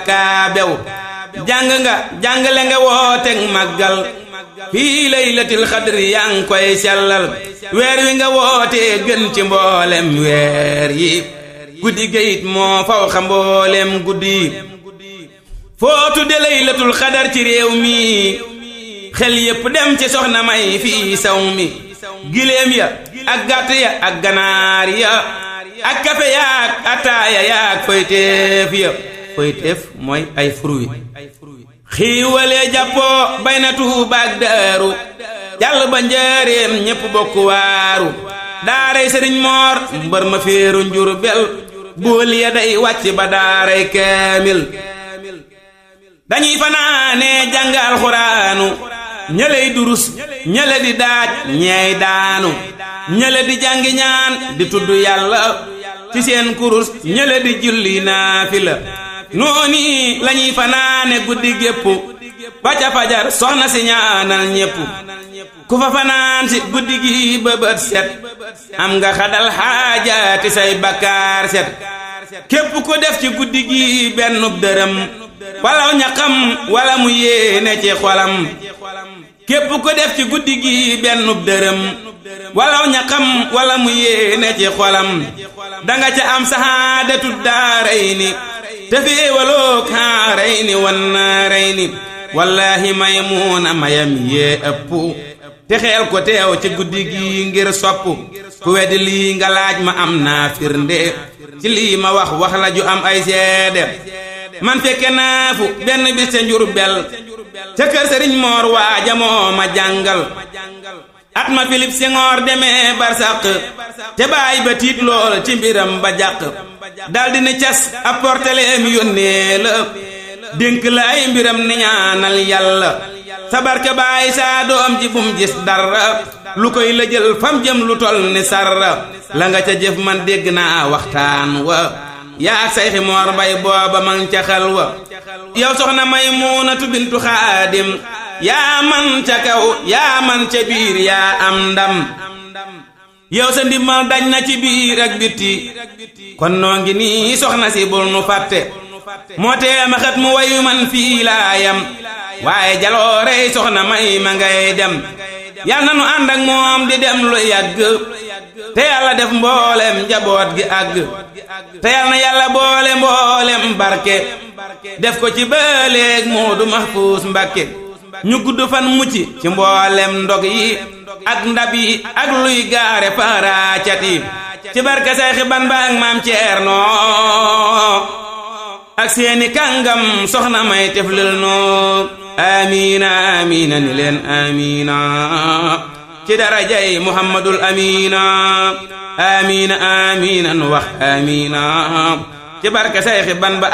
kaa bew jàng nga jàngale nga wooteeg màggal fii laylatil xadri yaa ngi koy sellal weer wi nga wootee gën ci mboolem weer yi guddi gayit moo faw xa mboolem guddi yi foo tudde laylatul xadar ci réew mi xel yépp dem ci soxna may fii saw mi giléem ya ak gàtt ya ak ganaar ya ak kafe yaak ataaya yaak foyteef ya foyteef mooy ay fruit xiiwalee jàppoo bay na tuubaak daaru jàll ba njaareem ñépp bokk waaru daaray sëriñ moor mbër ma féeru njur bel bool ya day wàcc ba daaray kaamil dañuy fanaanee jàng alxuraanu ñëley durus ñële di daaj ñeey daanu ñële di jàngi ñaan di tudd yàlla ci seen kurus ñële di julli naafila nooni lañuy fanaane guddi gépp ba ca fajar soxna si ñaanal ñépp ku fa fanaan si guddi gi bëbët set am nga xadal xaajaati say bakkaar set képp ku def ci guddi gi bennub dërëm walaw ñaqam wala mu yéene ci xolam képp ku def ci guddi gi bennub dërëm walaw ñaqam wala mu yéene ci xolam danga ca am sahaadatu daaray ni te féewaloo kaaray ni wan naaray ni wallaahi maymuuna mayam yee ëpp te xeel ko teew ci guddi gi ngir sopp ku weddi lii nga laaj ma am naa firnde ci lii ma wax wax la ju am ay seede man fekke naa fu benn bis ca njur bel ca kër sëriñ moor waaja moo ma jàngal at ma Philippe Senghor demee barsàq te baay ba tiit lool ci mbiram ba jàq daldi ni cas apporteleem yónnee la dénk la ay mbiram ni ñaanal yàlla sabarka baay saa doom ji bum gis dara lu koy la jël fam jëm lu tol ni sarra la nga ca jëf man dégg naa waxtaan wa yaa ak sayxi moor mbay booba man ca xal wa yow soxna Maymunatu bintu xaadim yaa man ca kaw yaa man ca biir yaa am ndam yow sa ndimmal dañ na ci biir ak bitti kon noo ngi nii soxna si bul nu fàtte moo tee ma xat mu wayu man fii laa yam waaye jaloorey soxna may ma ngay dem yal na nu ànd ak moom di dem lu yàgg te yàlla def mboolem njaboot gi àgg te yal na yàlla boole mboolem barke def ko ci bëleeg Moodu Mahfuus Mbakke ñu gudd fan mucc ci mboolem ndog yi ak ndab yi ak luy gaare paraacat yi ci barke Sayxi Bamba ak maam Ceerno ak seeni kàngam soxna may teflil noo amiina amiina ni leen amiina ci darajay muhammadul amiina amiina amiina nu wax amiina ci barke Sayxi Bamba